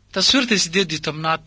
taswiirta siddeed iyo tobnaad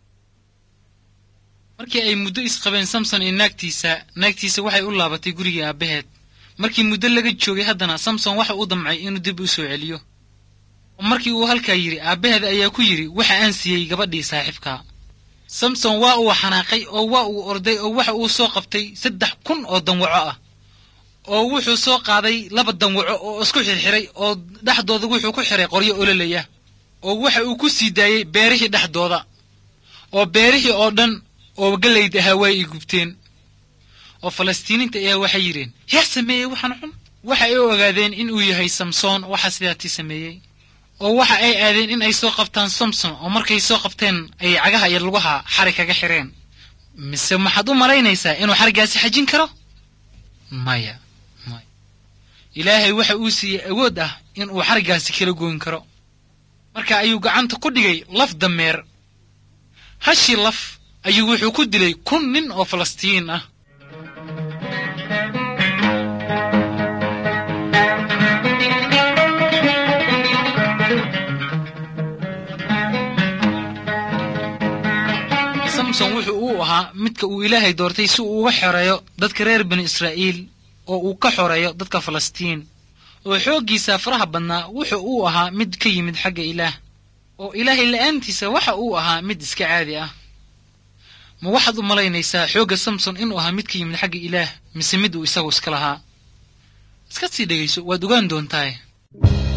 markii ay muddo isqabeen samson iyo naagtiisa naagtiisa waxay u laabatay gurigii aabbaheed markii muddo laga joogay haddana samson waxa uu damcay inuu dib u soo celiyo oo markii uu halkaa yidhi aabbaheed ayaa ku yidhi waxa aan siiyey gabadhii saaxiibka samson waa uu xanaaqay oo waa uu orday oo waxa uu soo qabtay saddex kun oo danwaco ah oo wuxuu soo qaaday laba danwaco oo isku xirxiray oo dhexdooda wuxuu ku xiray qoryo ololaya oo waxa uu ku sii daayey beerihii dhexdooda oo beerihii oo dhan oo gallayd ahaa waa ay gubteen oo falastiiniinta ayaa waxay yidheen yaa sameeyey waxaan xun waxa ay u ogaadeen in uu yahay samsoon waxa sidaatii sameeyey oo waxa ay aadeen in ay soo qabtaan samson oo markay soo qabteen ay cagaha iyo lugaha xarig kaga xireen mise maxaad u malaynaysaa inuu xariggaasi xajin karo maya maya ilaahay waxa uu siiyey awood ah in uu xariggaasi kala goyn karo marka ayuu gacanta ku dhigay laf dameer hashii laf ayuu wuxuu ku dilay kun nin oo falastiin ah samson wuxuu uu ahaa midka uu ilaahay doortay si uu uga xoreeyo dadka reer bani israa'iil oo uu ka xoreeyo dadka falastiin oo xooggiisa faraha badnaa wuxuu uu ahaa mid ka yimid xagga ilaah oo ilaahay la'aantiisa waxa uu ahaa mid iska caadi ah ma waxaad u malaynaysaa xoogga samson inuu ahaa mid ka yimid xagga ilaah mise mid uu isagu iska lahaa iska sii dhegayso waad ogaan doontaaye